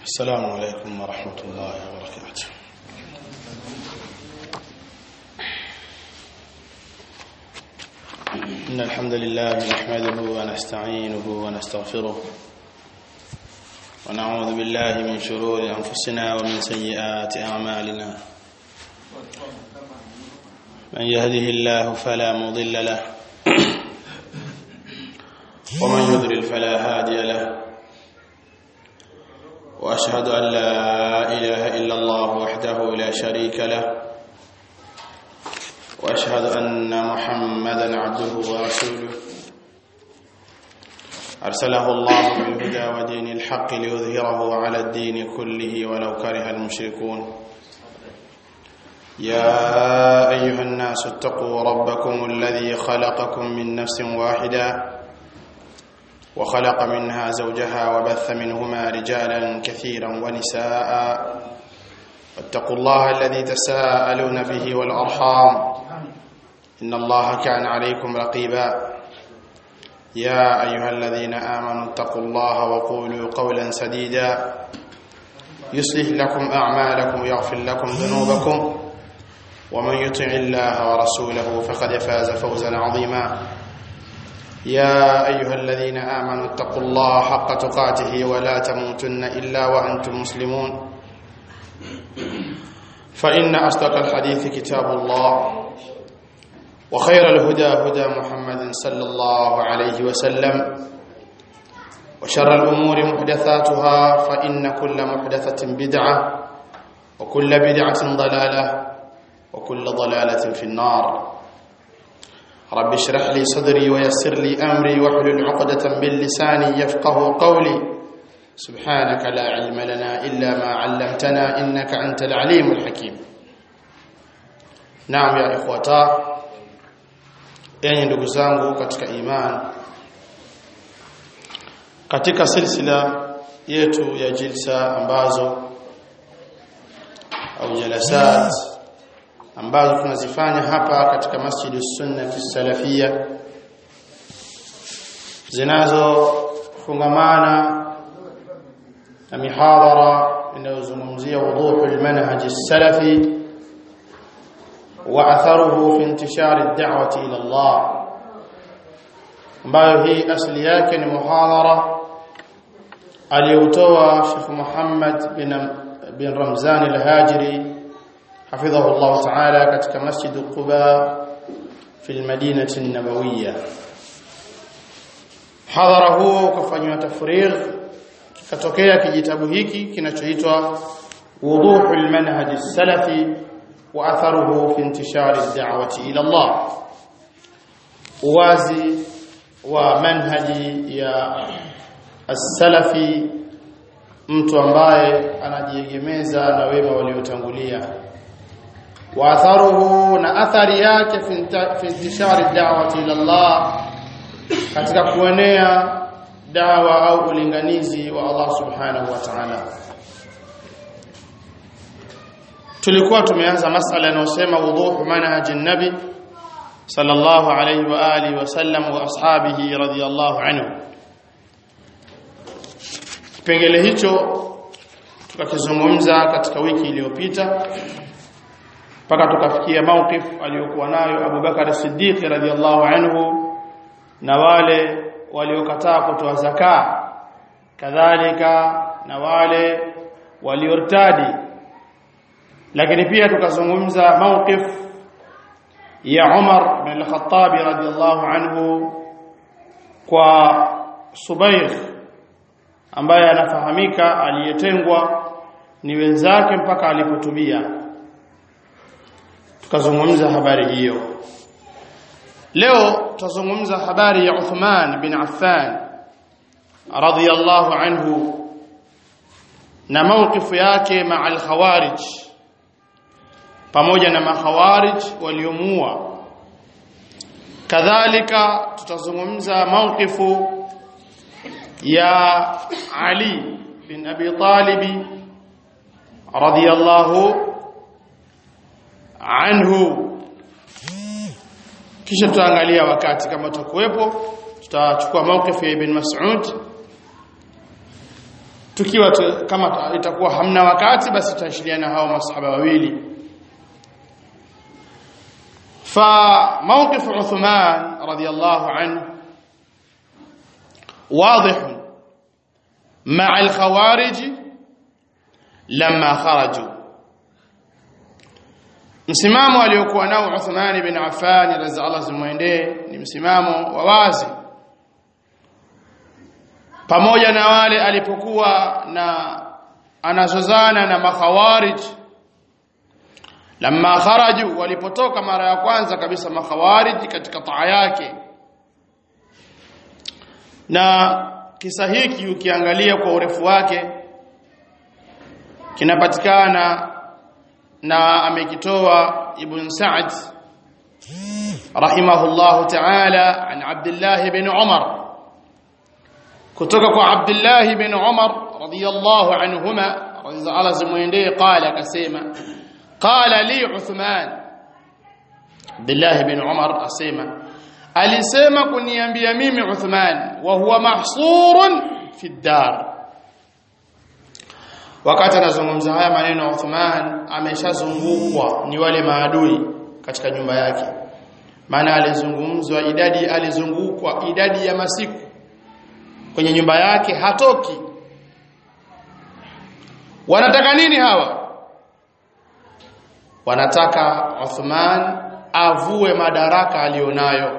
السلام عليكم ورحمة الله وبركاته إن الحمد لله نحمده ونستعينه ونستغفره ونعوذ بالله من شرور أنفسنا ومن سيئات أعمالنا من يهده الله فلا مضل له ومن يضلل فلا هادي له واشهد ان لا اله الا الله وحده لا شريك له واشهد ان محمدا عبده ورسوله ارسله الله بالهدى ودين الحق ليظهره على الدين كله ولو كره المشركون يا ايها الناس اتقوا ربكم الذي خلقكم من نفس واحده وخلق منها زوجها وبث منهما رجالا كثيرا ونساء واتقوا الله الذي تساءلون به والأرحام إن الله كان عليكم رقيبا يا أيها الذين آمنوا اتقوا الله وقولوا قولا سديدا يصلح لكم أعمالكم ويغفر لكم ذنوبكم ومن يطع الله ورسوله فقد فاز فوزا عظيما يا أيها الذين آمنوا اتقوا الله حق تقاته ولا تموتن إلا وأنتم مسلمون فإن أصدق الحديث كتاب الله وخير الهدى هدى محمد صلى الله عليه وسلم وشر الأمور محدثاتها فإن كل محدثة بدعة وكل بدعة ضلالة وكل ضلالة في النار رب اشرح لي صدري ويسر لي امري واحلل عقدة من لساني يفقه قولي سبحانك لا علم لنا الا ما علمتنا انك انت العليم الحكيم نعم يا اخوata enyi ndugu zangu katika iman katika silsila yetu ya jilsa ambazo au jalasat ambazo tunazifanya hapa katika Masjid Sunna Salafia zinazofungamana na mihadhara inayozungumzia wuduhu almanhaj salafi wa atharuhu fi intishar ad-da'wati ila Allah ambayo hii asli yake ni muhadhara aliyotoa Sheikh Muhammad bin bin Ramzan al-Hajiri حفظه الله تعالى katika masjid Quba fi al-Madinah an-Nabawiyya hadhara huo ukafanywa tafrigh kikatokea kijitabu hiki kinachoitwa wuduhu al-manhaj as-salafi wa atharuhu fi intishar ad-da'wati ila Allah uwazi wa manhaji ya as-salafi mtu ambaye anajiegemeza na wema waliotangulia واثره na athari yake fi intishari da'wati ila Allah katika kuenea dawa au ulinganizi wa Allah subhanahu wa ta'ala tulikuwa tumeanza masala inayosema wuduhu manhajin nabi sallallahu alayhi wa alihi wa sallam wa ashabihi radiyallahu anhu kipengele hicho tukakizungumza katika wiki iliyopita mpaka tukafikia mawqif aliyokuwa nayo Abu Bakar Siddiq radhiyallahu anhu na wale waliokataa kutoa zaka kadhalika na wale waliortadi lakini pia tukazungumza mawqif ya Umar bin al-Khattab radhiyallahu anhu kwa Subair ambaye anafahamika aliyetengwa ni wenzake mpaka alipotubia tukazungumza habari hiyo leo tutazungumza habari ya Uthman bin Affan radhiyallahu anhu na mawqifu yake maa al-khawarij pamoja na makhawarij waliomuua kadhalika tutazungumza mawqifu ya Ali bin Abi Talib radhiyallahu anhu kisha tutaangalia wakati kama tutakuwepo tutachukua mawqif ya ibn Mas'ud tukiwa tu, kama itakuwa hamna wakati basi tutaashiriana hao masahaba wawili فموقف عثمان رضي الله عنه واضح مع الخوارج لما خرجوا msimamo aliokuwa nao Uthman ibn Affan radhiallahu zimwendee ni msimamo wa wazi pamoja na wale alipokuwa na anazozana na makhawarij lamma kharaju walipotoka mara ya kwanza kabisa makhawarij katika taa yake na kisa hiki ukiangalia kwa urefu wake kinapatikana na amekitoa ibn Sa'd rahimahullah ta'ala an Abdullah ibn Umar kutoka kwa Abdullah ibn Umar radiyallahu anhuma radiyallahu zimwendee qala akasema qala li Uthman Abdullah ibn Umar asema alisema kuniambia mimi Uthman wa huwa mahsurun fi dar wakati anazungumza haya maneno Uthman ameshazungukwa ni wale maadui katika nyumba yake maana alizungumzwa idadi alizungukwa idadi ya masiku kwenye nyumba yake hatoki wanataka nini hawa wanataka Uthman avue madaraka alionayo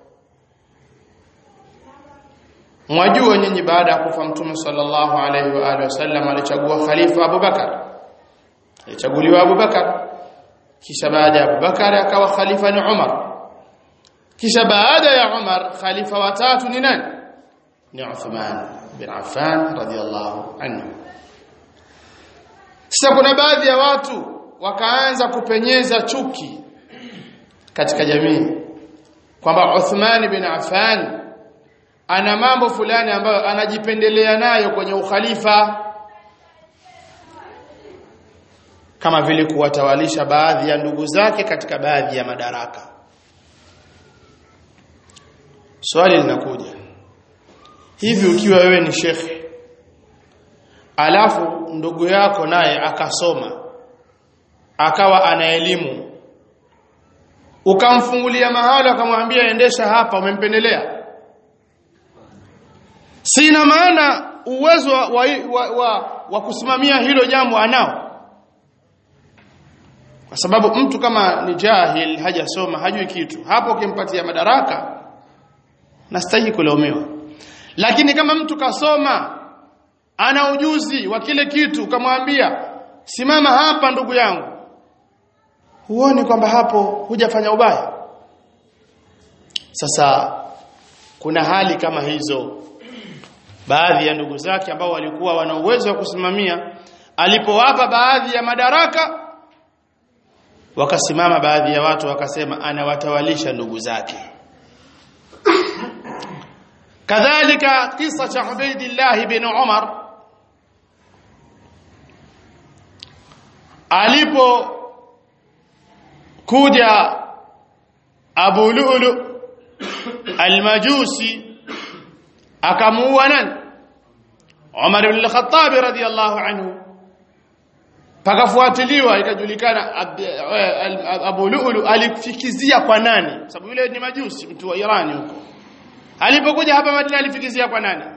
mwajua nyinyi baada ya kufa mtume sallallahu alaihi wa alihi wasallam alichagua khalifa Abu Bakar alichaguliwa Abu Bakar kisha baada ya Abu Bakar akawa khalifa ni Umar kisha baada ya Umar khalifa watatu ni nani ni Uthman bin Affan radiyallahu anhu sasa kuna baadhi ya watu wakaanza kupenyeza chuki katika jamii kwamba Uthman bin Affan ana mambo fulani ambayo anajipendelea nayo kwenye ukhalifa kama vile kuwatawalisha baadhi ya ndugu zake katika baadhi ya madaraka swali linakuja hivi ukiwa wewe ni shekhe alafu ndugu yako naye akasoma akawa ana elimu ukamfungulia mahala akamwambia endesha hapa umempendelea sina maana uwezo wa, wa, wa, wa, wa kusimamia hilo jambo anao kwa sababu mtu kama ni jahil hajasoma hajui kitu hapo ukimpatia madaraka nastahili kulaumiwa lakini kama mtu kasoma ana ujuzi wa kile kitu ukamwambia simama hapa ndugu yangu huoni kwamba hapo hujafanya ubaya sasa kuna hali kama hizo baadhi ya ndugu zake ambao walikuwa wana uwezo wa kusimamia alipowapa baadhi ya madaraka wakasimama baadhi ya watu wakasema anawatawalisha ndugu zake kadhalika kisa cha Ubaidillah bin Umar alipo kuja Abu Lu'lu al-Majusi akamuua nani Umar ibn al-Khattab radiyallahu anhu pakafuatiliwa ikajulikana Abu Lu'lu alifikizia kwa nani sababu yule ni majusi mtu wa Irani huko alipokuja hapa Madina alifikizia kwa nani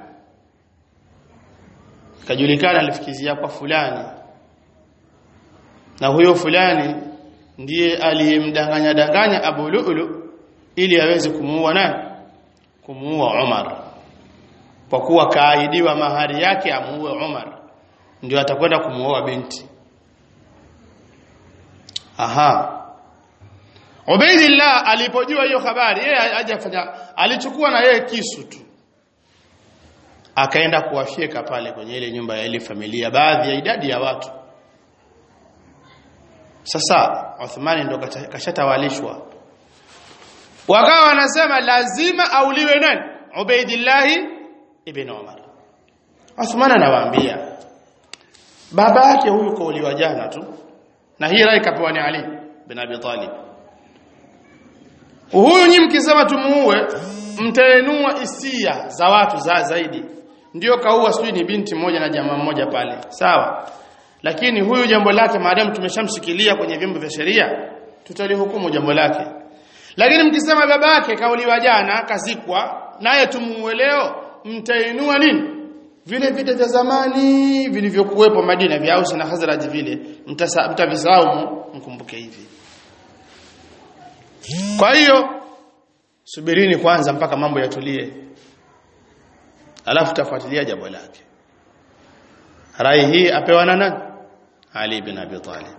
ikajulikana alifikizia kwa fulani na huyo fulani ndiye aliyemdanganya danganya Abu Lu'lu ili aweze kumuua nani kumuua Umar kwa kuwa kaahidiwa mahari yake amuue Umar ndio atakwenda kumuoa binti aha Ubaidillah alipojua hiyo habari yeye hajafanya alichukua na yeye kisu tu akaenda kuwafyeka pale kwenye ile nyumba ya ile familia baadhi ya idadi ya watu sasa Uthmani ndo kashatawalishwa wakawa wanasema lazima auliwe nani Ubaidillah ibn Umar Uthman anawaambia baba yake huyu kauliwa jana tu na hii rai kapewa ni Ali bin Abi Talib huyu nyi mkisema tumuue mtaenua hisia za watu za zaidi ndio kaua sijui ni binti mmoja na jamaa mmoja pale sawa lakini huyu jambo lake maadamu tumeshamshikilia kwenye vyombo vya sheria tutalihukumu jambo lake lakini mkisema babake kauliwa jana kazikwa naye tumuue leo mtainua nini vile vita vya zamani vilivyokuwepo Madina vya Aus na Khazraj vile mtavisahau mkumbuke hivi kwa hiyo subirini kwanza mpaka mambo yatulie alafu tafuatilia jambo lake rai hii apewa na nani Ali bin Abi Talib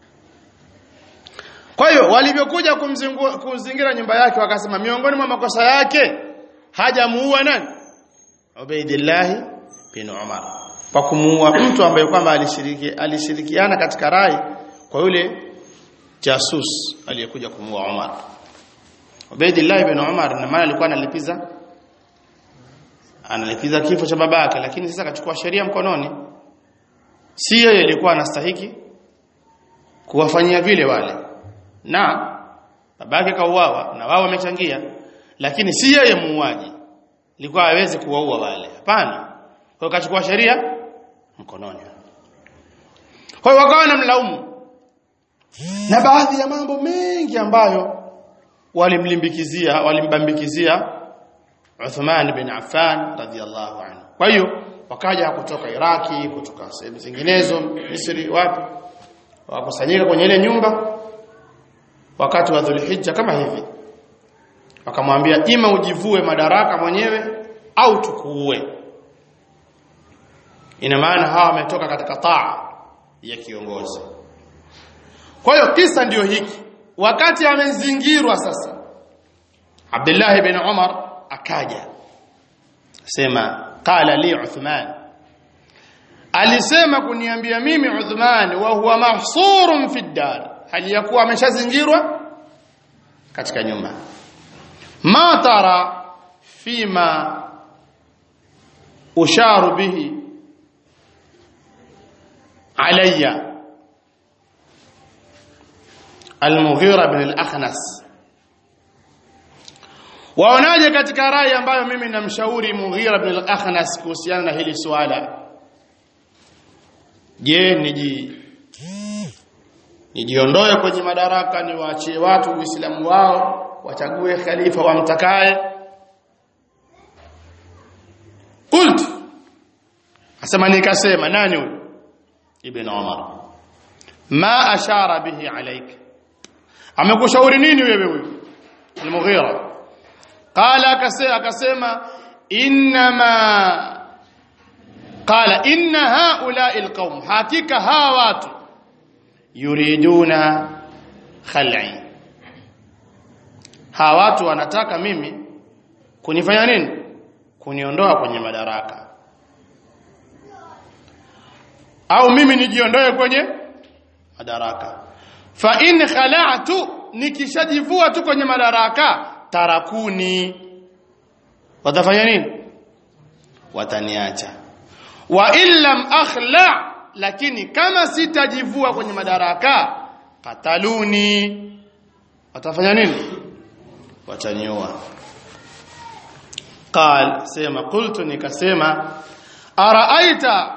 kwa hiyo walivyokuja kumzingira nyumba yake wakasema miongoni mwa makosa yake hajamuua nani Ubaidillah bin Umar kwa kumuua mtu ambaye kwamba alishiriki alishirikiana katika rai kwa yule jasus aliyekuja kumuua Umar Ubaidillah bin Umar na maana alikuwa analipiza analipiza kifo cha babake lakini sasa akachukua sheria mkononi si yeye alikuwa anastahiki kuwafanyia vile wale na babake kauawa na wao wamechangia lakini si yeye muuaji ilikuwa hawezi kuwaua wale hapana kwa hiyo kachukua sheria mkononi kwa hiyo wakawa namlaumu na baadhi ya mambo mengi ambayo walimlimbikizia walimbambikizia Uthman bin Affan radhiallahu anhu kwa hiyo wakaja kutoka Iraki kutoka sehemu zinginezo Misri wapi wakusanyika kwenye ile nyumba wakati wa Dhulhijja kama hivi wakamwambia ima ujivue madaraka mwenyewe au tukuue ina maana hawa wametoka katika taa ya kiongozi kwa hiyo kisa ndiyo hiki wakati amezingirwa sasa Abdullah bin Umar akaja sema qala li Uthman alisema kuniambia mimi Uthman wa huwa mahsurun fi dar hali yakuwa ameshazingirwa katika nyumba ma tara fima usharu bihi alayya al-Mughira bin al-Akhnas waonaje katika rai ambayo mimi namshauri Mughira bin al-Akhnas kuhusiana na hili swala je niji nijiondoe kwenye madaraka niwaachie watu uislamu wao wachague khalifa wamtakaye qult asema nikasema nani huyo ibn umar ma ashara bihi alayka amekushauri nini wewe huyo al-mughira qala akasema akasema inma qala inna haula'i alqawm hakika hawa watu yuriduna khal'i hawa watu wanataka mimi kunifanya nini kuniondoa kwenye madaraka au mimi nijiondoe kwenye madaraka fa in khala'tu nikishajivua tu kwenye madaraka tarakuni watafanya nini wataniacha wa illam akhla lakini kama sitajivua kwenye madaraka kataluni watafanya nini wataniua qal sema qultu nikasema araaita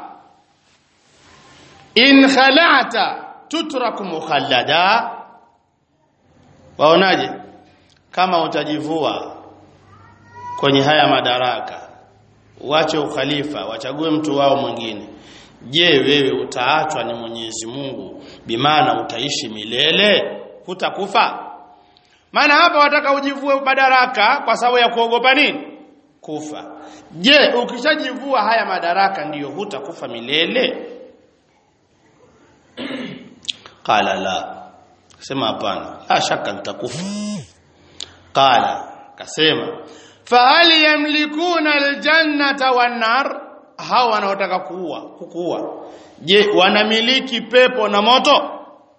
in khala'ta tutraku mukhallada waonaje kama utajivua kwenye haya madaraka uache ukhalifa wachague mtu wao mwingine je wewe utaachwa ni Mwenyezi Mungu bimaana utaishi milele hutakufa maana hapa wataka ujivue madaraka kwa sababu ya kuogopa nini kufa je ukishajivua haya madaraka ndiyo hutakufa milele qala la sema hapana la shaka nitakufa qala kasema fahal yamlikuna aljannata wan nar hawa wanaotaka kuua kukuua je wanamiliki pepo na moto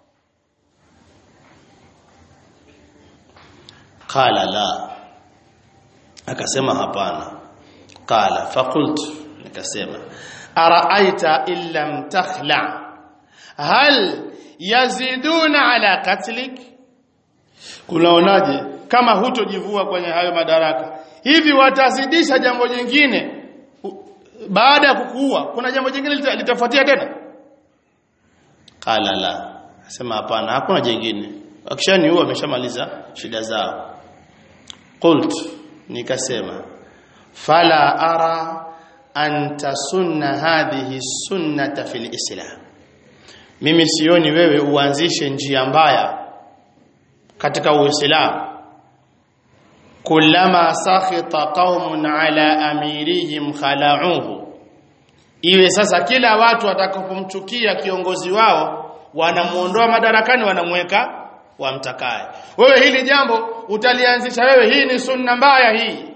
qala la akasema hapana qala faqult nikasema araaita illam takhla hal yaziduna ala katlik kunaonaje kama hutojivua kwenye hayo madaraka hivi watazidisha jambo jingine baada ya kukuua kuna jambo jingine lita- litafuatia tena qala la asema hapana hakuna jingine akishaniua ameshamaliza shida zao qult nikasema fala ara an tasunna hadhihi sunnata fil islam mimi sioni wewe uanzishe njia mbaya katika uislamu kullama sakhita qaumun ala amirihim khala'uhu iwe sasa kila watu watakapomchukia kiongozi wao wanamuondoa madarakani wanamweka wamtakaye wewe hili jambo utalianzisha wewe hii ni sunna mbaya hii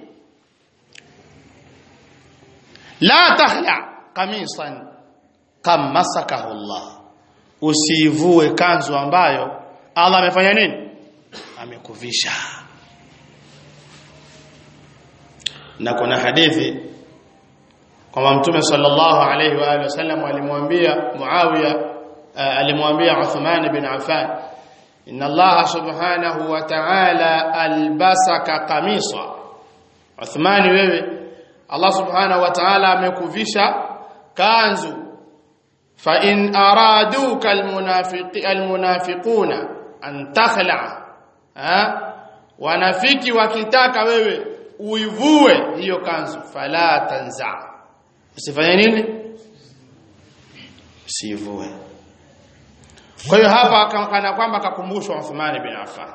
la tahla qamisan kamasakahu Allah usivue kanzu ambayo Allah amefanya nini amekuvisha na kuna hadithi kwamba mtume sallallahu alayhi wa alihi wasallam alimwambia Muawiya uh, alimwambia Uthman bin Affan inna Allah subhanahu wa ta'ala albasaka qamisa Uthman wewe Allah subhanahu wa ta'ala amekuvisha kanzu fa in araduka almunafiqi almunafiquna an takhla ha wanafiki wakitaka wewe uivue hiyo kanzu fala tanza usifanye nini usivue kwa hiyo hapa kana kwamba akakumbushwa Uthman bin Affan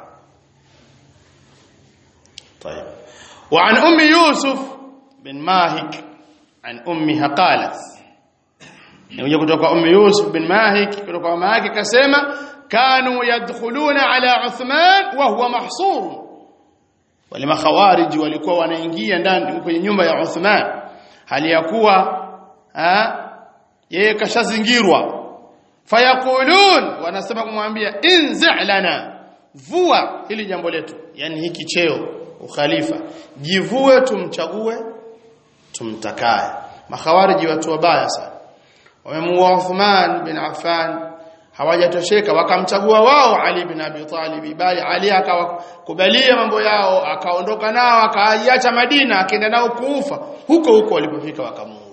طيب وعن ام يوسف بن ماهك عن امها قالت نيجي kutoka ام يوسف بن ماهك kutoka mama yake kasema kanu yadkhuluna ala Uthman wa huwa mahsur wale makhawariji walikuwa wanaingia ndani kwenye nyumba ya Uthman hali ya kuwa yeye kashazingirwa fayakulun wanasema kumwambia inzi lana vua hili jambo letu yani hiki cheo ukhalifa jivue tumchague tumtakaye makhawariji watu wabaya sana wamemuua Uthman bin Affan hawajatosheka wakamchagua wao Ali bin Abi Talib bali Ali akawakubalia mambo yao akaondoka nao akaiacha Madina akaenda nao kuufa huko huko walipofika wakamuua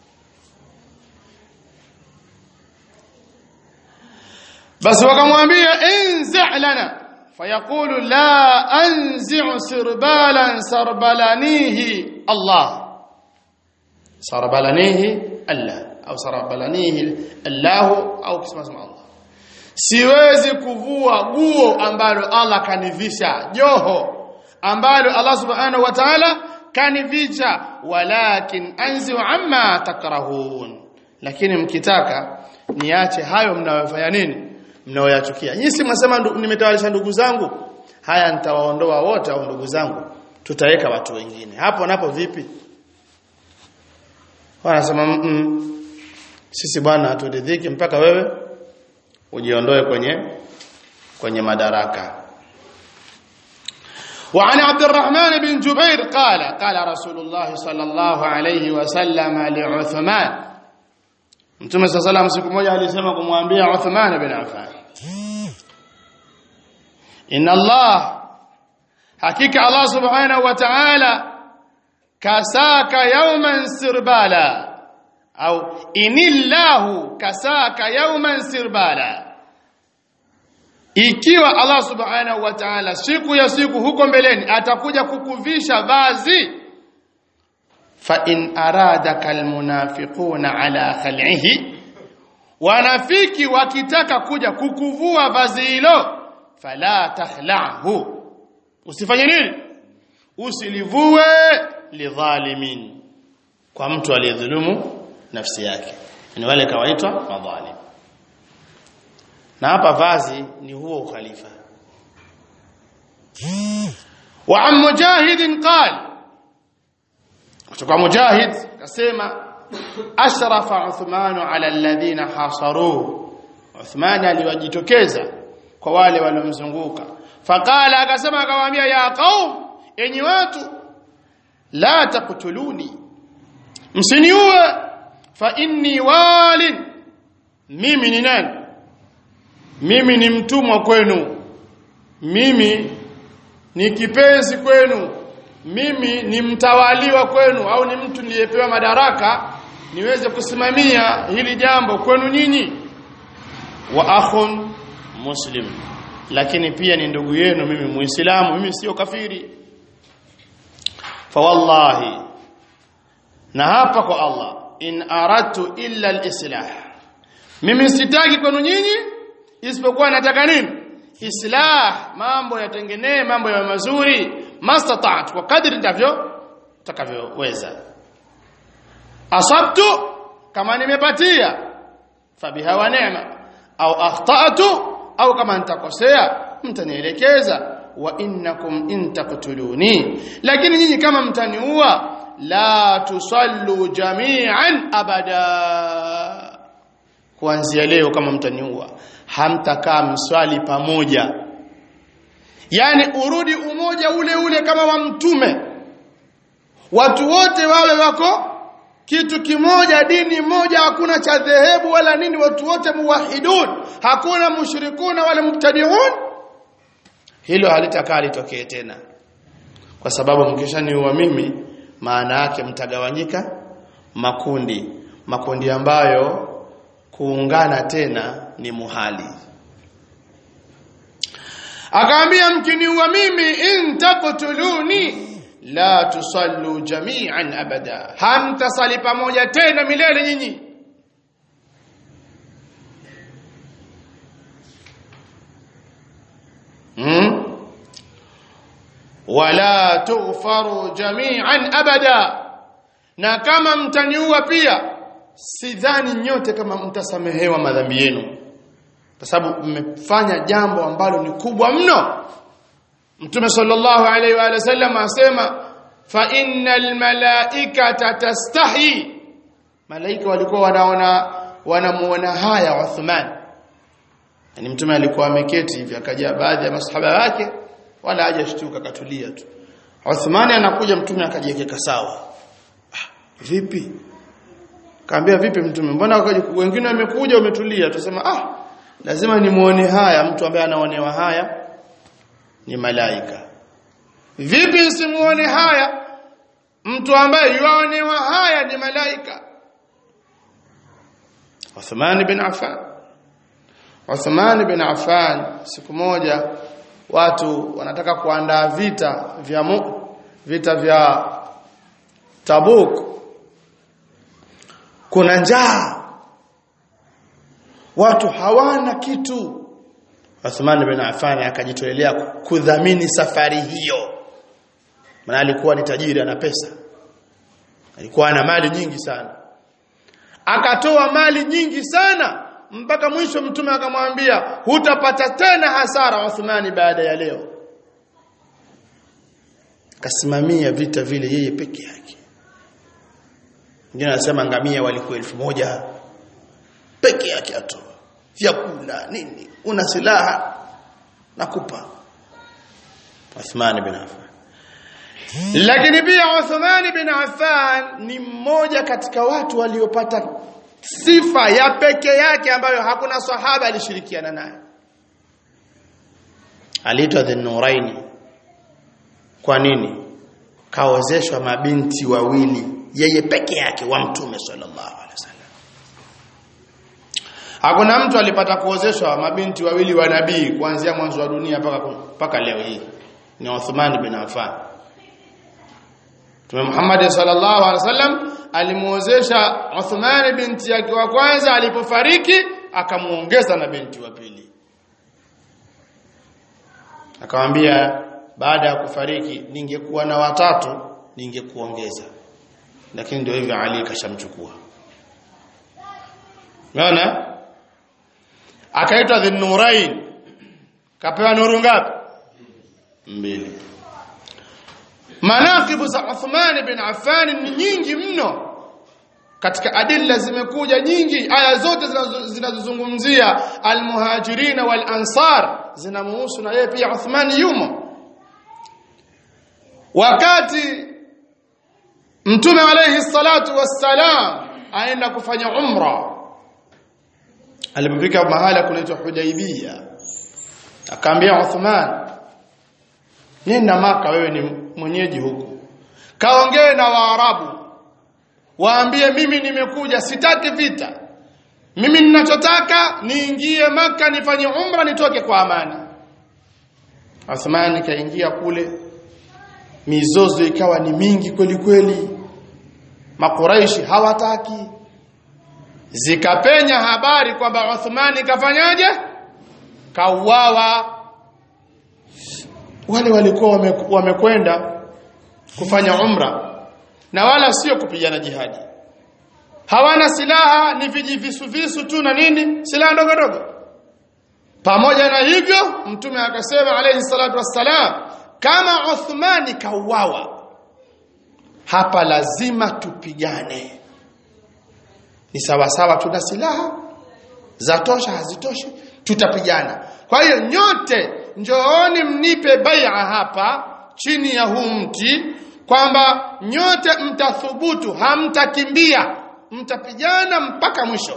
basi wakamwambia inzi lana fayaqulu la anzi'u sirbalan sarbalanihi Allah sarbalanihi Allah au sarbalanihi Allah au kisema Allah siwezi kuvua guo ambalo Allah kanivisha joho ambalo Allah subhanahu wa ta'ala kanivisha walakin anzi amma takrahun lakini mkitaka niache hayo mnayofanya nini mnaoyachukia nyinyi si mnasema nimetawalisha ndugu zangu haya nitawaondoa wote au ndugu zangu tutaweka watu wengine hapo napo vipi wanasema mm -mm. sisi bwana haturidhiki mpaka wewe ujiondoe kwenye kwenye madaraka وعن عبد الرحمن بن جبير قال قال رسول الله صلى الله عليه وسلم لعثمان Mtume صلى الله عليه siku moja alisema kumwambia Uthman bin Affan Inna Allah hakika Allah subhanahu wa ta'ala kasaka yawman sirbala au inillahu kasaka yawman sirbala ikiwa Allah subhanahu wa ta'ala siku ya siku huko mbeleni atakuja kukuvisha vazi fa in aradaka almunafiquna ala khal'ihi wanafiki wakitaka kuja kukuvua vazi hilo fala tahla'hu usifanye nini usilivue lidhalimin kwa mtu aliyedhulumu nafsi yake ni wale kawaitwa madhalim na hapa vazi ni huo ukhalifa wa am mujahid qal kutoka mujahid kasema ashrafa uthman ala alladhina hasaruhu uthman aliwajitokeza kwa wale waliomzunguka faqala akasema akawaambia ya qaum enyi watu la taqtuluni msiniue fa inni walin mimi ni nani mimi ni mtumwa kwenu mimi ni kipenzi kwenu mimi ni mtawaliwa kwenu au ni mtu niliyepewa madaraka niweze kusimamia hili jambo kwenu nyinyi wa akhun muslim lakini pia ni ndugu yenu mimi muislamu mimi sio kafiri fa wallahi na hapa kwa Allah in aradtu illa al-islah mimi sitaki kwenu nyinyi isipokuwa nataka nini islah mambo yatengenee mambo ya mazuri mastata'at kwa kadri ndavyo takavyoweza asabtu kama nimepatia fabiha wa neema au akhtatu au kama nitakosea mtanielekeza wa innakum in taqtuluni lakini nyinyi kama mtaniua la tusallu jami'an abada kuanzia leo kama mtaniua hamtakaa mswali pamoja yani urudi umoja ule ule kama wa mtume watu wote wawe wako kitu kimoja dini moja hakuna cha dhehebu wala nini watu wote muwahidun hakuna mushrikuna wala mubtadiun hilo halitakaa litokee tena kwa sababu mkishaniua mimi maana yake mtagawanyika makundi makundi ambayo kuungana tena ni muhali akaambia mkiniua mimi in taqtuluni la tusallu jami'an abada hamtasali pamoja tena milele nyinyi hmm? wala tughfaru jami'an abada na kama mtaniua pia sidhani nyote kama mtasamehewa madhambi yenu kwa sababu mmefanya jambo ambalo ni kubwa mno Mtume sallallahu alaihi wa sallam asema fa innal malaikata tastahi malaika walikuwa wanaona wanamuona haya Uthman yani mtume alikuwa ameketi hivi akaja baadhi ya masahaba wake wala hajashtuka katulia tu Uthman anakuja mtume akajiweka sawa ah, vipi kaambia vipi mtume mbona wengine wamekuja umetulia tusema ah lazima nimuone haya mtu ambaye anaonewa haya ni malaika vipi nsimuone haya mtu ambaye yuaonewa haya ni malaika Uthman bin Affan Uthman bin Affan siku moja watu wanataka kuandaa vita vya mu, vita vya Tabuk kuna njaa watu hawana kitu Uthman bin Affan akajitolea kudhamini safari hiyo maana alikuwa ni tajiri ana pesa alikuwa ana mali nyingi sana akatoa mali nyingi sana mpaka mwisho mtume akamwambia hutapata tena hasara Uthmani baada ya leo kasimamia vita vile yeye peke yake wengine anasema ngamia walikuwa elfu moja peke yake atoa vyakula nini una silaha nakupa Uthman bin Affan lakini pia Uthman bin Affan ni mmoja katika watu waliopata sifa ya peke yake ambayo hakuna sahaba alishirikiana naye aliitwa Dhun-Nuraini kwa nini kaozeshwa mabinti wawili yeye peke yake wa mtume sallallahu alaihi wasallam hakuna mtu alipata kuozeshwa mabinti wawili wa nabii kuanzia mwanzo wa dunia mpaka mpaka leo hii ni Uthman bin Affan Mtume Muhammad sallallahu alaihi wasallam alimuozesha Uthman binti yake wa kwanza alipofariki akamuongeza na binti wa pili akamwambia baada ya kufariki ningekuwa na watatu ningekuongeza lakini ndio hivyo Ali kashamchukua unaona akaitwa Dhunnurain kapewa nuru ngapi mbili manaqibu za Uthman bin Affan ni nyingi mno katika adilla zimekuja nyingi aya zote zinazozungumzia almuhajirin wal ansar zinamuhusu na yeye pia Uthman yumo wakati mtume alayhi salatu wassalam aenda kufanya umra alipofika mahala kunaitwa Hudaibia akaambia Uthman nenda maka wewe ni mwenyeji huku kaongee na waarabu waambie mimi nimekuja sitaki vita mimi ninachotaka niingie maka nifanye umra nitoke kwa amani Uthman kaingia kule mizozo ikawa ni mingi kweli kweli makuraishi hawataki zikapenya habari kwamba Uthman kafanyaje kauawa wale walikuwa wamekwenda kufanya umra na wala sio kupigana jihadi hawana silaha ni vijivisu visu tu na nini silaha ndogo ndogo pamoja na hivyo mtume akasema alayhi salatu wassalam kama Uthmani kauawa hapa lazima tupigane ni sawa sawa tuna silaha za tosha hazitoshi tutapigana kwa hiyo nyote njooni mnipe bai'a hapa chini ya huu mti kwamba nyote mtathubutu hamtakimbia mtapigana mpaka mwisho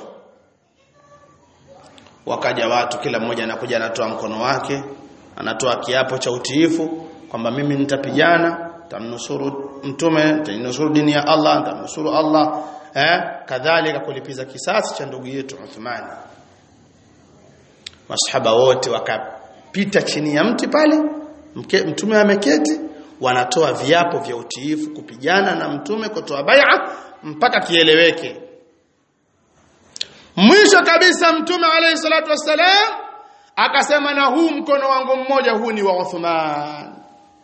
wakaja watu kila mmoja anakuja anatoa mkono wake anatoa kiapo cha utiifu kwamba mimi nitapigana tamnusuru mtume nitanusuru dini ya Allah nitanusuru Allah eh kadhalika kulipiza kisasi cha ndugu yetu Uthmani masahaba wote wakapita chini ya mti pale mke, mtume ameketi wanatoa viapo vya utiifu kupigana na mtume kutoa bai'a mpaka kieleweke mwisho kabisa mtume alayhi salatu wassalam akasema na huu mkono wangu mmoja huu ni wa Uthman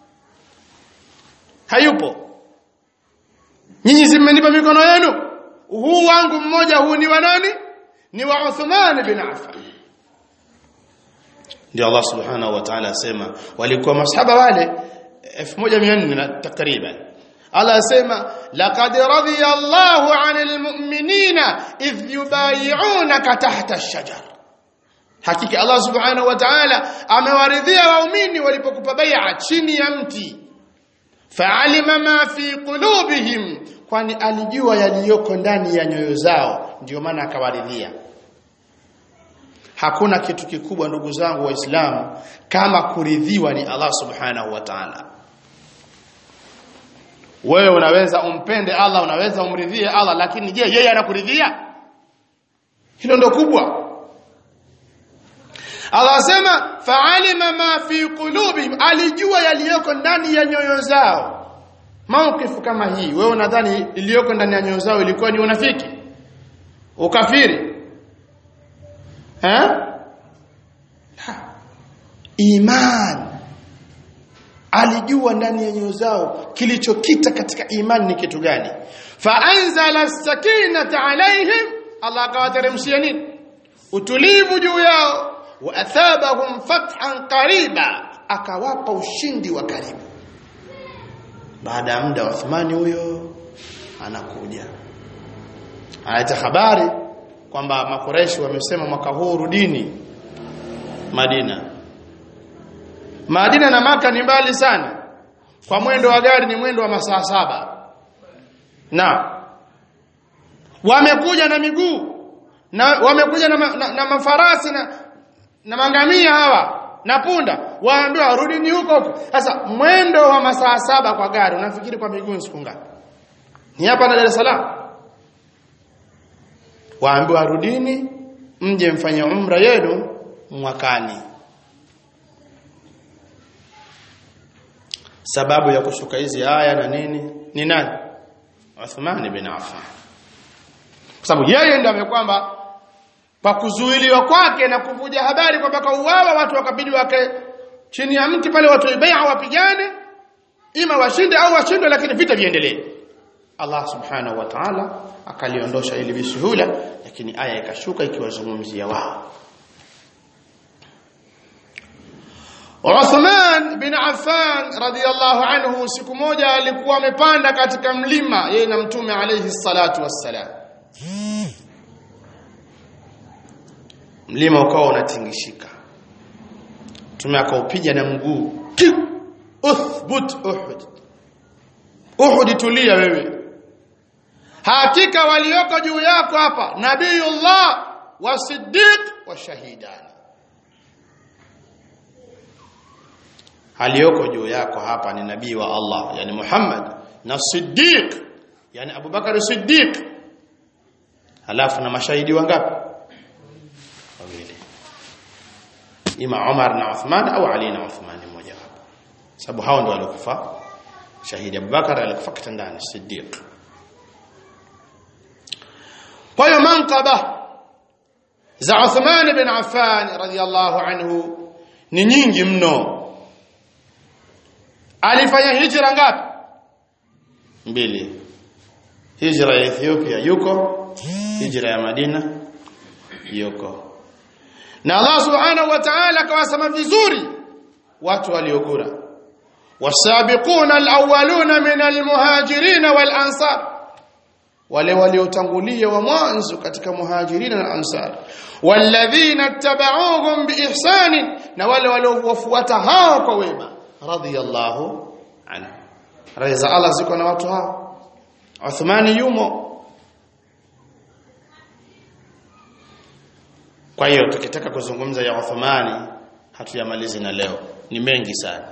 hayupo nyinyi simenipa mikono yenu huu wangu mmoja huu ni wa nani ni wa Uthman bin Affan ndio Allah subhanahu wa ta'ala asema walikuwa masahaba wale 1400 takriban Allah asema laqad radiya Allahu 'anil mu'minina idh yubayi'unaka tahta ash-shajar hakika Allah subhanahu wa ta'ala amewaridhia waumini walipokupa bai'a chini ya mti fa'alima ma fi qulubihim kwani alijua yaliyoko ndani ya nyoyo zao ndio maana akawaridhia hakuna kitu kikubwa ndugu zangu waislamu kama kuridhiwa ni Allah subhanahu wa ta'ala wewe unaweza umpende Allah unaweza umridhie Allah lakini je yeye anakuridhia hilo ndo kubwa Allah asema fa'alima ma fi qulubihim alijua yaliyoko ndani ya nyoyo zao maukifu kama hii wewe unadhani iliyoko ndani ya nyoyo zao ilikuwa ni unafiki ukafiri eh iman alijua ndani ya nyoyo zao kilichokita katika imani ni kitu gani fa anzala sakinata alaihim Allah akawateremshia nini utulivu juu yao wa athabahum fathan qariba akawapa ushindi wa karibu baada ya muda Uthmani huyo anakuja analeta habari kwamba makoreshi wamesema mwaka huu rudini Madina Madina na maka ni mbali sana kwa mwendo wa gari ni mwendo wa masaa saba na wamekuja na miguu na wamekuja na, ma, na, na mafarasi na, na mangamia hawa na punda waambiwa rudini huko huko sasa mwendo wa masaa saba kwa gari unafikiri kwa miguu ni siku ngapi ni hapa na Dar es Salaam waambiwa rudini mje mfanye umra yenu mwakani sababu ya kushuka hizi aya na nini ni nani Uthman bin Affan kwa sababu yeye ndiye amekwamba pa kuzuiliwa kwake na kuvuja habari kwamba kauawa watu wakabidi wake chini ya mti pale watu bai'a wapigane ima washinde au washindwe lakini vita viendelee Allah subhanahu wa ta'ala akaliondosha ili bisuhula lakini aya ikashuka ikiwazungumzia wao Uthman bin Affan radiyallahu anhu siku moja alikuwa amepanda katika mlima yeye na mtume alayhi salatu wassalam mlima ukawa unatingishika mtume akaupiga na mguu uthbut uhud uhud tulia wewe hakika walioko juu yako hapa nabiyullah wa siddiq wa shahidani aliyoko juu yako hapa ni nabii wa Allah yani Muhammad na Siddiq yani Abubakar Siddiq halafu na mashahidi wangapi wawili ima Umar na Uthman au Ali na Uthman mmoja wapo sababu hao ndio waliokufa shahidi Abubakar alikufa kitandani Siddiq kwa hiyo manqaba za Uthman bin Affan radhiyallahu anhu ni nyingi mno alifanya hijra ngapi mbili hijra ya Ethiopia yuko hijra ya Madina yuko na Allah subhanahu wa ta'ala akawasema vizuri watu waliokura wasabiquna alawwaluna min almuhajirin walansar wale waliotangulia wa mwanzo katika muhajirina na ansar walladhina tabauhum biihsan na wale waliowafuata hao kwa wema radiyallahu anhu reza Allah ziko na watu hao Uthmani yumo kwa hiyo tukitaka kuzungumza ya Uthmani hatuyamalizi na leo ni mengi sana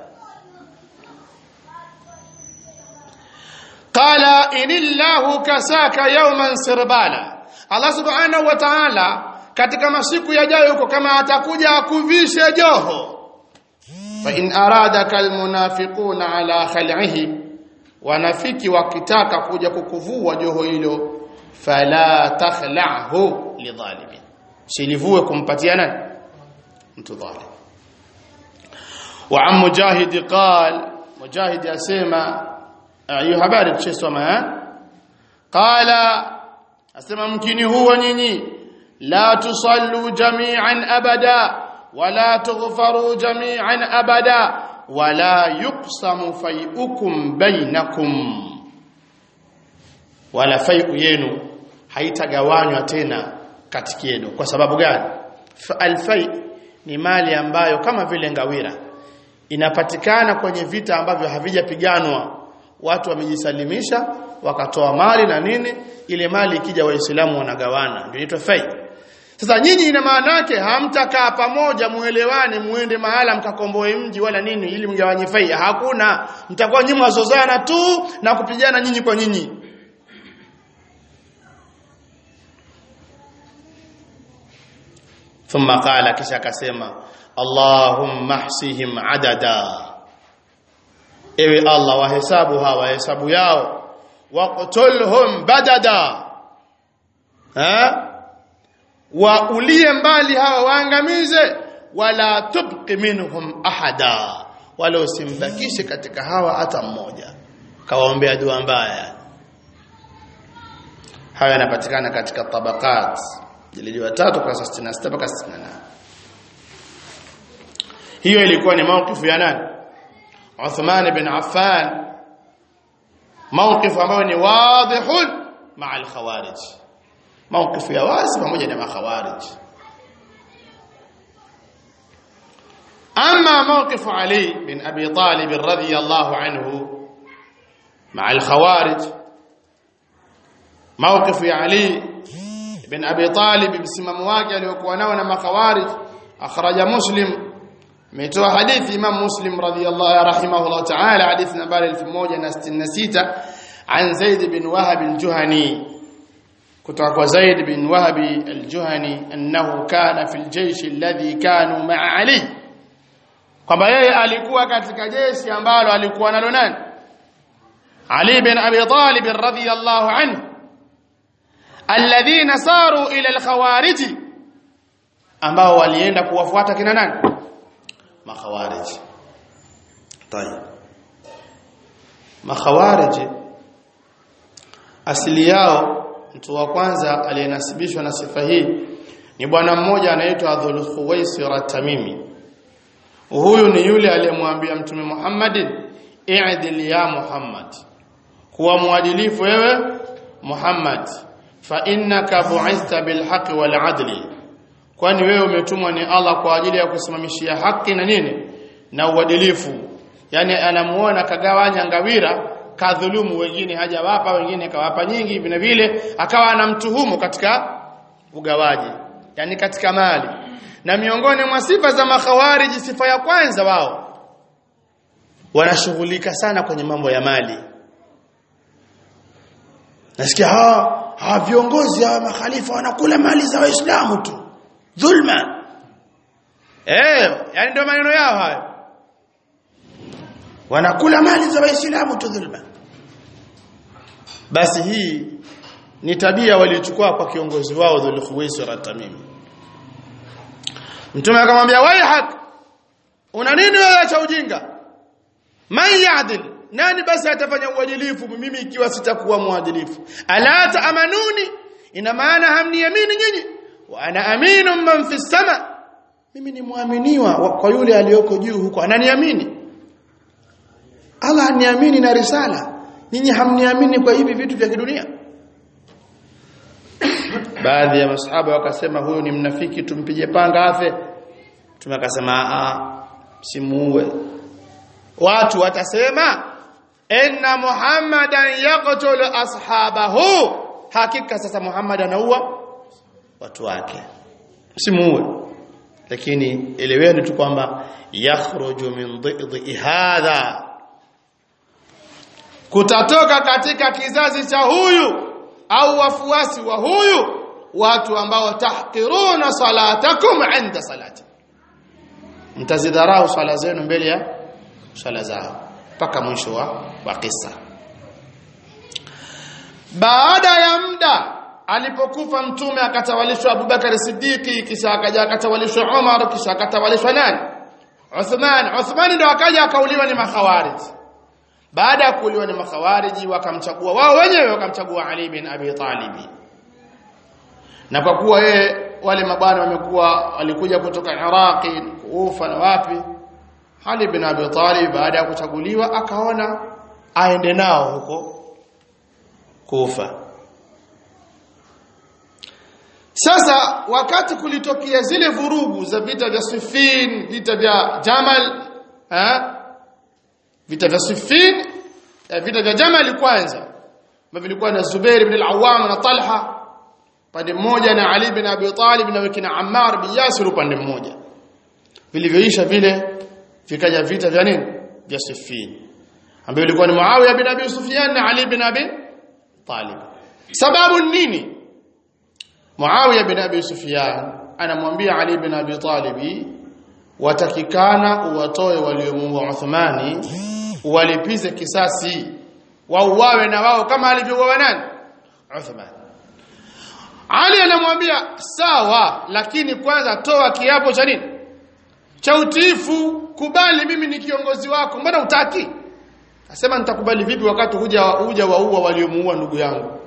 qala inillahu kasaka yawman sirbala Allah subhanahu wa ta'ala katika masiku yajayo huko kama atakuja akuvishe joho fa in aradaka almunafiquna ala khal'ihi wanafiki wakitaka kuja kukuvua joho hilo fala takhla'hu lidhalimin silivue kumpatia nani mtu dhalim wa am mujahid qal mujahid asema hiyo habari tushesoma qala asema mkini huwa nyinyi la tusallu jami'an abada wala tughfaru jami'an abada wala yuqsamu fai'ukum bainakum wala fai'u yenu haitagawanywa tena kati yenu kwa sababu gani alfai ni mali ambayo kama vile ngawira inapatikana kwenye vita ambavyo havijapiganwa watu wamejisalimisha wakatoa mali na nini ile mali ikija waislamu wanagawana ndio inaitwa fai sasa nyinyi ina maana yake hamtakaa pamoja muelewane muende mahala mkakomboe mji wala nini ili mgawanye fai hakuna mtakuwa nyinyi mwazozana tu na kupigana nyinyi kwa nyinyi ثم قال kisha akasema Allahumma hsihim adada ewe Allah wahesabu hawa hesabu yao waqtulhum badada ha wa ulie mbali hawa waangamize wala tubqi minhum ahada wala usimbakishe katika hawa hata mmoja kawaombea dua mbaya haya yanapatikana katika tabaqat jilidi wa 3 kwa 66 mpaka 68 hiyo ilikuwa ni mawkifu ya nani Uthman ibn Affan mawkifu ambayo ni wadhihun ma'a al-khawarij mawkifu ya wazi pamoja na makhawarij أما موقف علي بن أبي طالب رضي الله عنه مع الخوارج موقف علي بن أبي طالب بسمم واقع ليكونون مع خوارج أخرج مسلم ميتوا حديث إمام مسلم رضي الله رحمه الله تعالى حديث نبال الفموجة نستنسيت عن زيد بن وهب الجهني كتوك زيد بن وهب الجهني أنه كان في الجيش الذي كانوا مع علي kwamba yeye alikuwa katika jeshi ambalo alikuwa nalo nani Ali bin Abi Talib radhiyallahu anhu alladhina saru ila al-khawarij ambao walienda kuwafuata kina nani makhawarij tayeb makhawarij asili yao mtu wa kwanza aliyenasibishwa na sifa hii ni bwana mmoja anaitwa Dhul Khuwaisir Tamimi huyu ni yule aliyemwambia mtume Muhammadin i'dil ya Muhammad kuwa muadilifu wewe Muhammad fa innaka bu'ithta bil haqqi wal adli kwani wewe umetumwa ni Allah kwa ajili ya kusimamishia haki na nini na uadilifu yani anamuona kagawanya ngawira kadhulumu wengine hajawapa wengine kawapa nyingi vile vile akawa anamtuhumu katika ugawaji yani katika mali na miongoni mwa sifa za makhawariji sifa ya kwanza wao wanashughulika sana kwenye mambo ya mali nasikia hawa hawa viongozi hawa makhalifa wanakula mali za waislamu tu dhulma eh yani ndio maneno yao hayo wanakula mali za waislamu tu dhulma basi hii ni tabia waliochukua kwa kiongozi wao Dhul Khuwaisir at-Tamimi mtume akamwambia waihak una nini wewe cha ujinga man ya'dil nani basi atafanya uadilifu mimi ikiwa sitakuwa muadilifu ala taamanuni ina maana hamniamini nyinyi wa ana aminu man fi sama mimi ni muaminiwa kwa yule aliyoko juu huko ananiamini Allah aniamini na risala nyinyi hamniamini kwa hivi vitu vya kidunia baadhi ya masahaba wakasema huyu ni mnafiki tumpige panga afe tumekasema a simuue watu watasema inna muhammadan yaqtul ashabahu hakika sasa muhammad anaua watu wake simuue lakini eleweni tu kwamba yakhruju min dhidhi hadha kutatoka katika kizazi cha huyu au wafuasi wa huyu watu ambao tahqiruna salatakum inda salati mtazidharau swala zenu mbele ya swala zao mpaka mwisho wa, wa kisa baada ya muda alipokufa mtume akatawalishwa Abubakar Siddiqi kisha akaja akatawalishwa Umar kisha akatawalishwa nani Uthman Uthman ndio akaja akauliwa ni makhawarij baada ya kuuliwa ni makhawariji wakamchagua wao wenyewe wakamchagua Ali bin Abi Talib na kwa kuwa yeye wale mabwana wamekuwa walikuja kutoka Iraqi Kufa na wapi Ali bin Abi Talib baada ya kuchaguliwa akaona aende nao huko Kufa sasa wakati kulitokea zile vurugu za vita vya Siffin vita vya Jamal ha? vita vya Siffin vita vya Jamal kwanza ambavyo vilikuwa na Zubair ibn al-Awwam na Talha pande mmoja na Ali bin Abi Talib na wakina Ammar bin Yasir upande mmoja vilivyoisha vile vikaja vita vya nini vya Siffin ambavyo vilikuwa ni Muawiya bin Abi Sufyan na Ali bin Abi Talib sababu nini Muawiya bin Abi Sufyan anamwambia Ali bin Abi Talib watakikana uwatoe waliomuua Uthmani walipize kisasi wauawe na wao kama alivyouawa nani Uthman Ali anamwambia sawa lakini kwanza toa kiapo cha nini cha utiifu kubali mimi ni kiongozi wako mbona utaki Asema nitakubali vipi wakati huja huja waua waliomuua ndugu yangu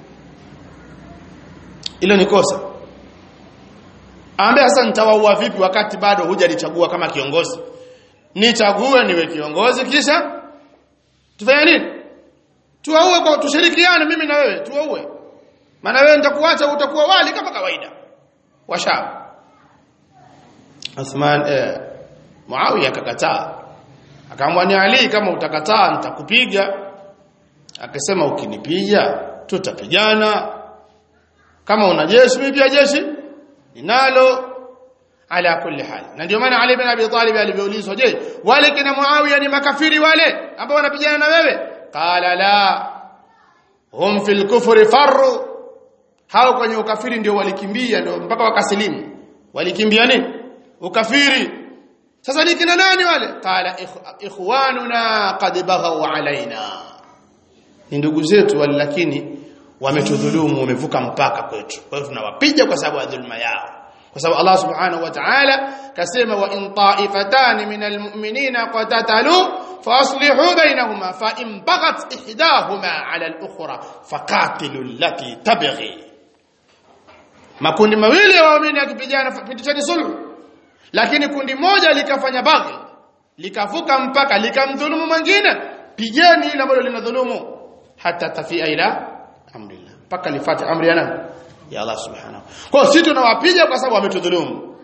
Hilo ni kosa Aambia sasa nitawaua vipi wakati bado hujalichagua kama kiongozi Nichague niwe kiongozi kisha tufanye nini Tuwaue kwa tushirikiane mimi na wewe tuwaue maana wewe nitakuacha utakuwa wali kama kawaida washab Uthman eh, Muawiya akakataa akamwambia Ali kama utakataa nitakupiga akasema ukinipiga tutapigana kama una jeshi mimi pia jeshi ninalo ala kulli hal na ndio maana Ali bin Abi Talib alivyoulizwa je wale kina Muawiya ni makafiri wale ambao wanapigana na wewe qala la hum fil kufri farru hao kwenye ukafiri ndio walikimbia ndio mpaka wakasilimu walikimbia nini ukafiri sasa ni kina nani wale qala ikhwanuna qad baghaw alaina ni ndugu zetu wale lakini wametudhulumu wamevuka mpaka kwetu kwa hiyo tunawapiga kwa sababu ya dhulma yao kwa sababu Allah subhanahu wa ta'ala kasema wa in ta'ifatan min almu'minina qatatalu faslihu bainahuma fa in baghat ihdahuma 'ala al-ukhra faqatilu allati tabghi makundi mawili ya waumini yakipigana pitisheni sulhu lakini kundi moja likafanya baghi likavuka mpaka likamdhulumu mwingine pigeni ile ambalo linadhulumu hata tafia ila amrillah mpaka lifate amri ya nani ya Allah subhanahu kwa hiyo sisi tunawapiga kwa sababu wametudhulumu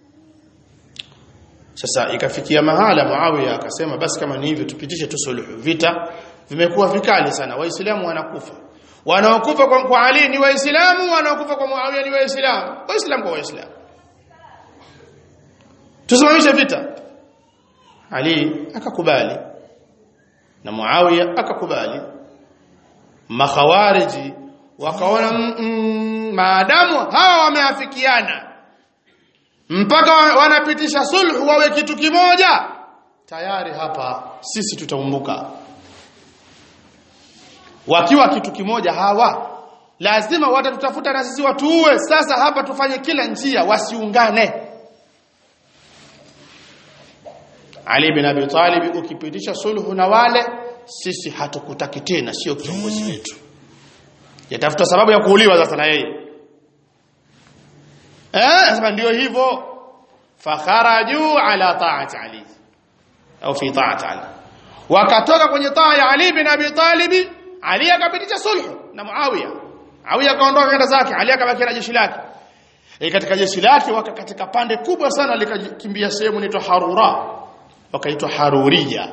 sasa ikafikia mahala Muawiya akasema basi kama ni hivyo tupitishe tu suluhu vita vimekuwa vikali sana waislamu wanakufa wanaokufa kwa, kwa Ali ni waislamu wanaokufa kwa Muawiya ni waislamu waislamu kwa waislamu tusimamishe vita Ali akakubali na Muawiya akakubali makhawariji wakaona mm, mm, maadamu hawa wameafikiana mpaka wa- wanapitisha sulhu wawe kitu kimoja tayari hapa sisi tutaumbuka wakiwa kitu kimoja hawa lazima watatutafuta na sisi watuue sasa hapa tufanye kila njia wasiungane Ali bin Abi Talib ukipitisha sulhu na wale sisi hatukutaki tena sio kiongozi wetu yatafuta sababu ya kuuliwa sasa na yeye eh sasa ndio hivyo fakharaju ala ta'ati Ali au fi ta'ati Ali wakatoka kwenye taa ya Ali bin Abi Talib Ali akapitisha sulhu na Muawiya Muawiya akaondoka kwenda zake Ali akabaki na jeshi lake e katika jeshi lake waka katika pande kubwa sana likakimbia sehemu inaitwa Harura wakaitwa Haruriya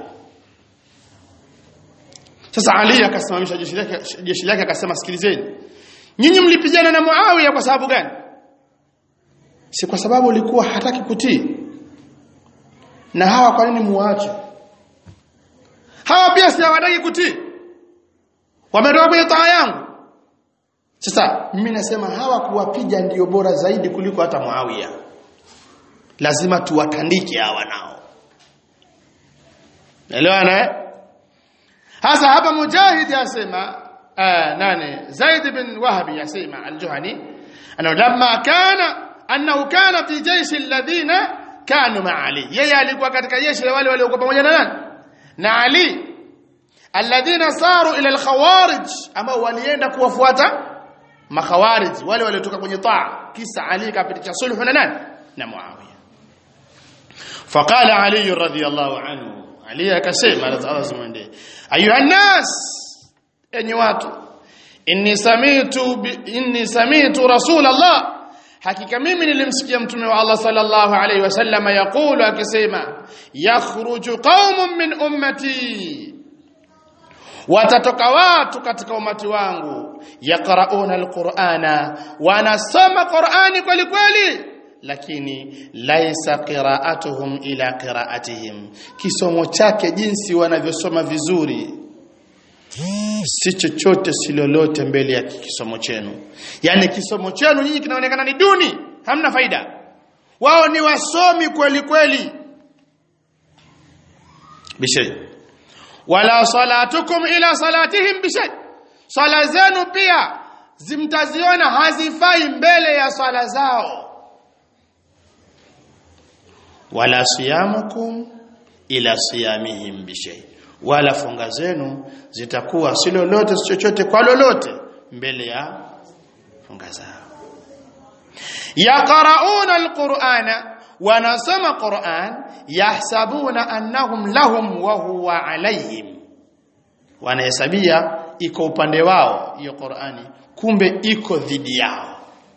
sasa Ali akasimamisha jeshi lake jeshi lake akasema sikilizeni nyinyi mlipigana na Muawiya kwa sababu gani si kwa sababu ulikuwa hataki kutii na hawa kwa nini muache hawa pia si hawataki kutii wametoka kwenye taa yangu sasa mimi nasema hawa kuwapiga ndiyo bora zaidi kuliko hata Muawiya lazima tuwatandike hawa nao Elewana eh hasa hapa Mujahid yasema آه ناني زيد بن وهب يسمع الجهني أنه لما كان أنه كان في جيش الذين كانوا مع علي yeye alikuwa katika jeshi la wale waliokuwa pamoja na nani na Ali alladhina saru ila alkhawarij ambao walienda kuwafuata makhawarij wale waliotoka kwenye taa kisa Ali kapitisha sulhu na nani na Muawiya faqala Ali radhiyallahu anhu Ali akasema Allah zimwendee ayuha nas enyi watu inni samitu bi- inni samitu rasul Allah hakika mimi nilimsikia mtume wa Allah sallallahu alayhi wasallam yaqulu akisema yakhruju qaumun min ummati watatoka watu katika umati wangu yaqrauna alqur'ana wanasoma qur'ani kweli kweli lakini laisa qira'atuhum ila qira'atihim kisomo chake jinsi wanavyosoma vizuri si chochote si lolote mbele ya kisomo chenu yani kisomo chenu nyinyi kinaonekana ni duni hamna faida wao ni wasomi kweli kweli bishay wala salatukum ila salatihim bishay sala zenu pia zimtaziona hazifai mbele ya sala zao wala siyamukum ila siyamihim bishay wala funga zenu zitakuwa si lolote si chochote kwa lolote mbele ya funga zao yaqrauna alqur'ana wanasoma qur'an yahsabuna annahum lahum wa huwa alayhim wanahesabia iko upande wao hiyo qur'ani kumbe iko dhidi yao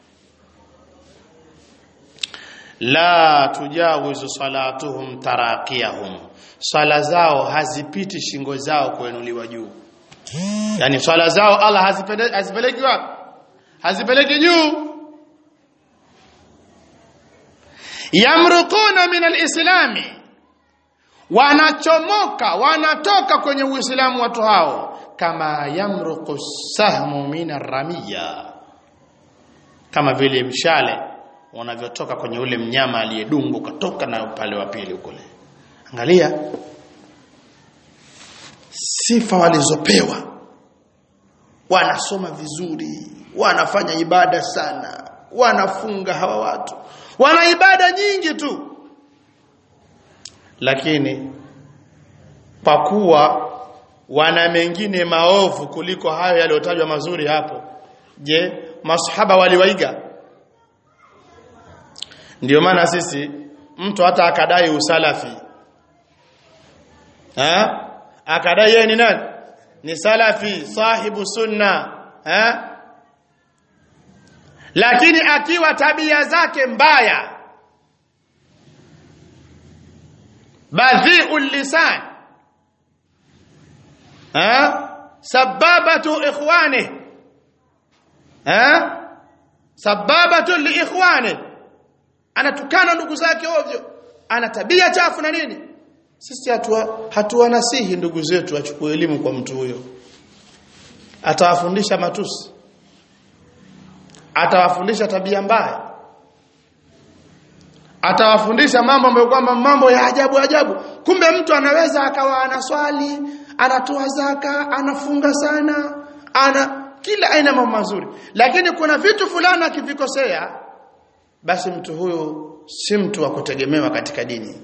la tujawizu salatuhum tarakiyahum swala zao hazipiti shingo zao kuinuliwa juu yani swala zao Allah hazipeleki hazipeleki wapi hazipeleki juu yamruquna min alislami wanachomoka wanatoka kwenye uislamu watu hao kama yamruqu sahmu min aramiya kama vile mshale unavyotoka kwenye ule mnyama aliyedungwa ukatoka na upande wa pili kule angalia sifa walizopewa wanasoma vizuri wanafanya ibada sana wanafunga hawa watu wana ibada nyingi tu lakini pakuwa wana mengine maovu kuliko hayo yaliyotajwa mazuri hapo je masahaba waliwaiga ndio maana sisi mtu hata akadai usalafi ha akadai yeye ni nani ni salafi sahibu sunna ha lakini akiwa tabia zake mbaya badhi'ul lisan ha sababatu ikhwani ha sababatu li ikhwani anatukana ndugu zake ovyo ana tabia chafu na nini sisi hatua hatuwanasihi ndugu zetu achukue elimu kwa mtu huyo atawafundisha matusi atawafundisha tabia mbaya atawafundisha mambo ambayo kwamba mambo ya ajabu ajabu kumbe mtu anaweza akawa anaswali anatoa zaka anafunga sana ana kila aina mambo mazuri lakini kuna vitu fulani akivikosea basi mtu huyo si mtu wa kutegemewa katika dini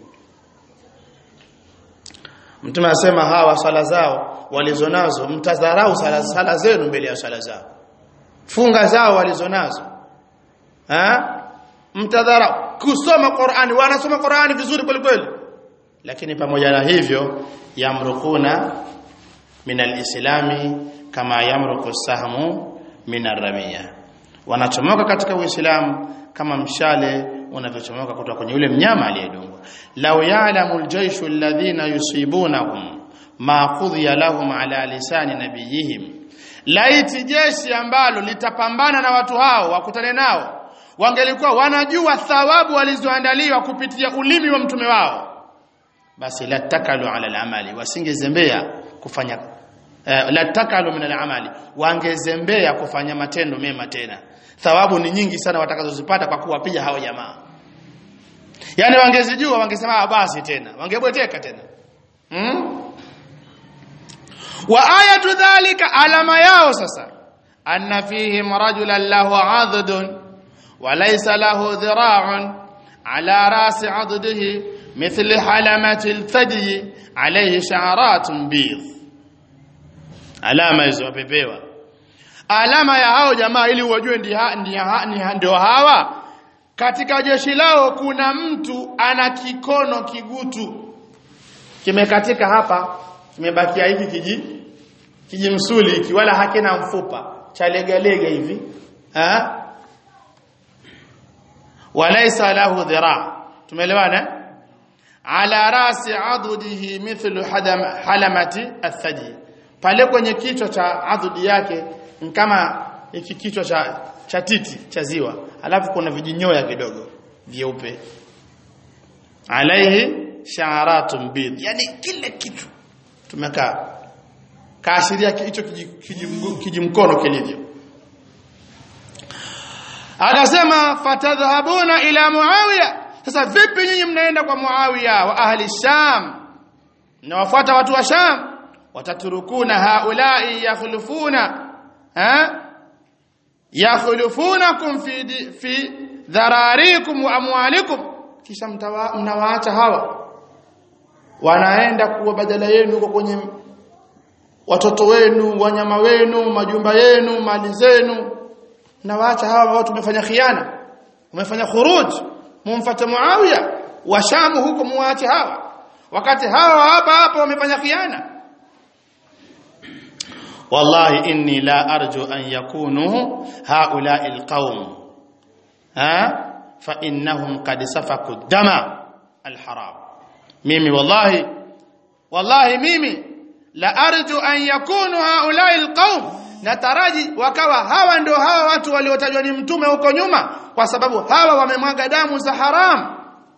Mtume anasema hawa sala zao walizonazo mtadharau sala, sala zenu mbele ya sala zao. Funga zao walizonazo. Ha? Mtadharau kusoma Qur'ani, wanasoma Qur'ani vizuri kweli kweli. Lakini pamoja na hivyo yamrukuna min alislami kama yamruku sahmu min arramia. Wanachomoka katika Uislamu kama mshale unavyochomoka kutoka kwenye yule mnyama aliyedungwa law ya'lamu aljayshu alladhina yusibunahum ma qudhiya lahum ala lisani nabiyihim laiti jeshi ambalo litapambana na watu hao wakutane nao wangelikuwa wanajua thawabu walizoandaliwa kupitia ulimi wa mtume wao basi latakalu ala alamali wasingezembea kufanya uh, latakalu min alamali wangezembea kufanya matendo mema tena thawabu ni nyingi sana watakazozipata kwa kuwapiga hao jamaa yani wangezijua wangesema basi tena wangebweteka tena hmm? wa ayatu dhalika alama yao sasa anna fihim rajulan lahu adhdun wa laysa lahu dhira'un ala rasi addihi مثل حلمة الثدي عليه شعرات بيض alama hizo wapepewa alama ya hao jamaa ili wajue ndio hawa katika jeshi lao kuna mtu ana kikono kigutu kimekatika hapa kimebakia hivi kiji kijimsuli hiki wala hakina mfupa cha legalega hivi ha walaysa lahu dhira tumeelewana ala rasi adudihi mithlu hadam halamati athadi pale kwenye kichwa cha adhudi yake kama hiki kichwa cha cha titi cha ziwa alafu kuna vijinyoya kidogo vyeupe alaihi sha'aratun bid yani kile kitu tumekaa kaashiria hicho kijimkono kilivyo akasema fatadhhabuna ila muawiya sasa vipi nyinyi mnaenda kwa muawiya wa ahli sham mnawafuata watu wa sham wataturukuna haulai yakhlufuna ha yakhlufunakum fi fi dhararikum wa amwalikum kisha mnawaacha hawa wanaenda kuwa badala yenu kwa kwenye watoto wenu wanyama wenu majumba yenu mali zenu nawaacha hawa watu tumefanya khiana umefanya khuruj mumfuate Muawiya wa Shamu huko muache hawa wakati hawa hapa hapa wamefanya khiana wallahi inni la arju an yakunu haula'i alqaum ha fa innahum qad safaku dama alharam mimi wallahi wallahi mimi la arju an yakunu haula'i alqaum nataraji wakawa hawa ndio hawa watu waliotajwa ni mtume huko nyuma kwa sababu hawa wamemwaga damu za haram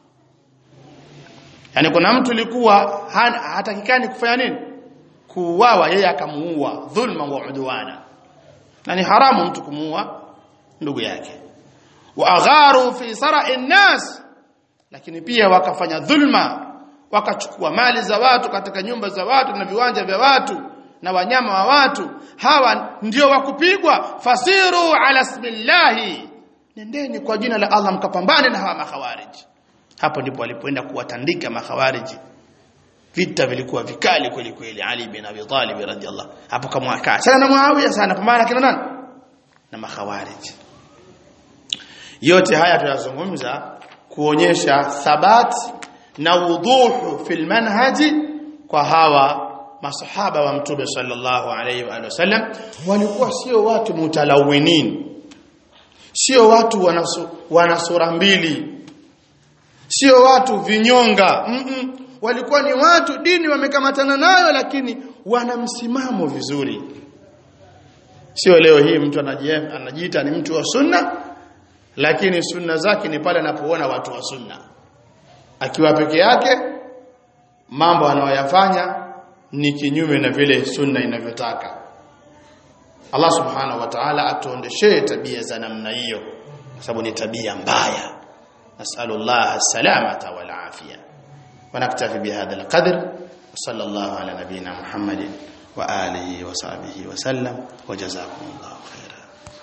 yani kuna mtu likuwa hatakikani kufanya nini kuuawa yeye akamuua dhulma wa udwana na ni haramu mtu kumuua ndugu yake wa agharu fi sara'i nas lakini pia wakafanya dhulma wakachukua mali za watu katika nyumba za watu na viwanja vya watu na wanyama wa watu hawa ndio wakupigwa fasiru ala ismillahi nendeni kwa jina la Allah mkapambane na hawa makhawariji hapo ndipo walipoenda kuwatandika makhawariji vita vilikuwa vikali kweli kweli Ali bin Abi Talib radhiallahu hapo kama akaa sana na Muawiya sana pambana kina nani na makhawariji yote haya tunazungumza kuonyesha thabati na wudhuhu fil manhaji kwa hawa masahaba wa mtume sallallahu alaihi wa sallam walikuwa sio watu mutalawinin sio watu wanasu, wana sura mbili sio watu vinyonga mm -mm. walikuwa ni watu dini wamekamatana nayo lakini wana msimamo vizuri sio leo hii mtu anajiita ni mtu wa sunna lakini sunna zake ni pale anapoona watu wa sunna akiwa peke yake mambo anayoyafanya ni kinyume na vile sunna inavyotaka Allah subhanahu wa ta'ala atuondeshee tabia za namna hiyo kwa sababu ni tabia mbaya nasallallahu salamata wal afia ونكتفي بهذا القدر وصلى الله على نبينا محمد وآله وصحبه وسلم وجزاكم الله خيرا